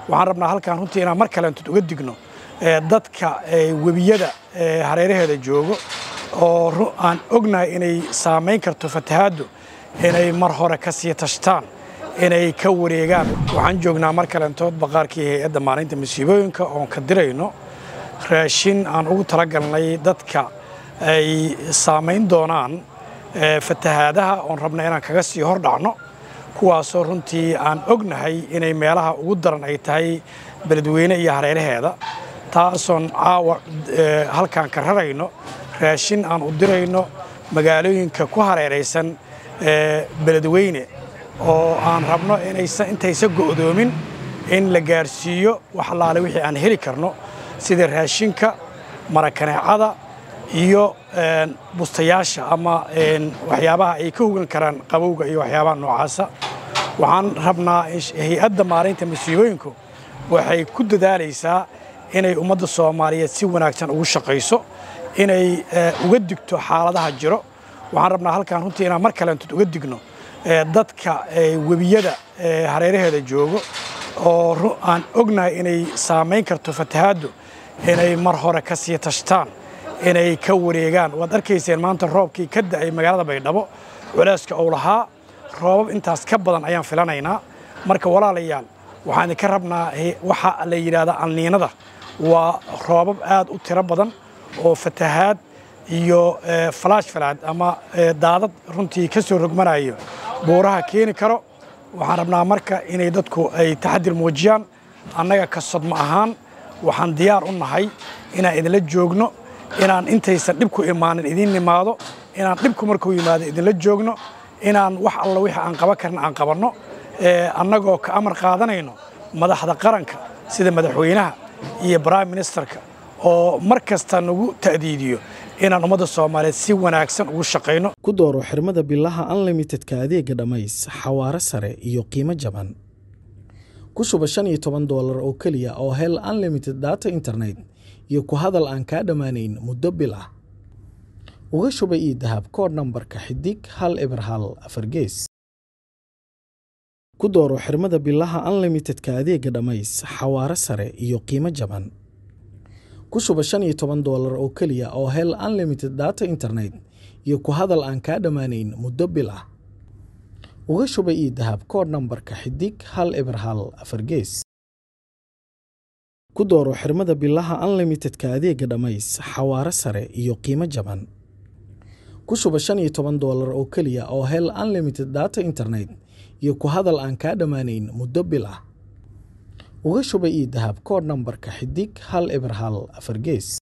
waxaan rabnaa halkaan runtii inaan mar kaleentood uga digno dadka webiyada hareeraheeda joogo oo aan ognahay inay saamayn karto fatahaaddu inay mar hore ka sii tashtaan inay ka wareegaan waxaan joognaa mar kaleentood baqaarkii hay-adda maalinta masiibooyinka oon ka dirayno raashin aan ugu talagalnay dadka ay saamayn doonaan fatahaadaha oon rabna inaan kaga sii hor dhacno kuwaasoo runtii aan ognahay inay meelaha ugu daran ay tahay beledweyne iyo hareeraheeda taasoon caawa halkaan ka rarayno raashin aan u dirayno magaalooyinka ku hareeraysan beledweyne oo aan rabno intaysa go'doomin in la gaarsiiyo wax allaale wixii aan heli karno sida raashinka marakaneecada iyo bustayaasha ama waxyaabaha ay ka hogan karaan qabowga iyo waxyaabaha noocaasa waxaan rabnaa hay-adda maalinta masiibooyinku waxay ku dadaalaysaa inay ummadda soomaaliyeed si wanaagsan ugu shaqayso inay uga digto xaaladaha jiro waxaan rabnaa halkaan runtii inaan mar kaleentood uga digno dadka webiyada hareeraheeda joogo oo aan ognahay inay saamayn karto fatahaaddu inay mar hore ka sii tashtaan inay ka wareegaan waad arkayseen maanta roobkii ka da'ay magaalada baydhabo culeyska uu lahaa roobab intaas ka badan ayaan filanaynaa marka walaalayaal waxaan idinka rabnaa waxa la yidhaahdaa alniinada waa roobab aad u tiro badan oo fatahaad iyo falaash falaad ama daadad runtii ka soo rogmanayo buuraha keeni karo waxaan rabnaa marka inay dadku ay taxadir muujiyaan annaga ka sodma ahaan waxaan diyaar u nahay inaan idinla joogno inaan intaysan dhibku imaanin idiin nimaado inaan dhibku markuu yimaado idinla joogno inaan wax alla wixii aan qaban karna aan qabanno annagoo ka amar qaadanayno madaxda qaranka sida madaxweynaha iyo brime ministerka oo mar kasta nagu ta'diidiyo inaan ummadda soomaaliyeed si wanaagsan ugu shaqayno ku dooro xirmada bilaha unlimitedka adeega dhammays xawaare sare iyo qiimo jaban ku shuba shan iyo toban doolar oo keliya oo hel unlimited data internet iyo ku hadal aan kaa dhammaanayn muddo bil ah uga shuba ii dahab koodh nambarka xidig hal eber hal afar gees ku dooro xirmada bilaha unlimitedka adeega dhammays xawaare sare iyo qiimo jaban ku shuba shan iyo toban doolar oo keliya oo hel unlimited data internet iyo ku hadal aan kaa dhammaanayn muddo bil ah uga shuba ii dahab koodh nambarka xidig hal eber hal afar gees ku dooro xirmada bilaha unlimitedka adeega dhammays xawaare sare iyo qiimo jaban ku shuba shan iyo toban doolar oo keliya oo hel unlimited data internet iyo ku hadal aan kaa dhammaanayn muddo bil ah uga shuba ii dahab koodh nambarka xidig hal eber hal afar gees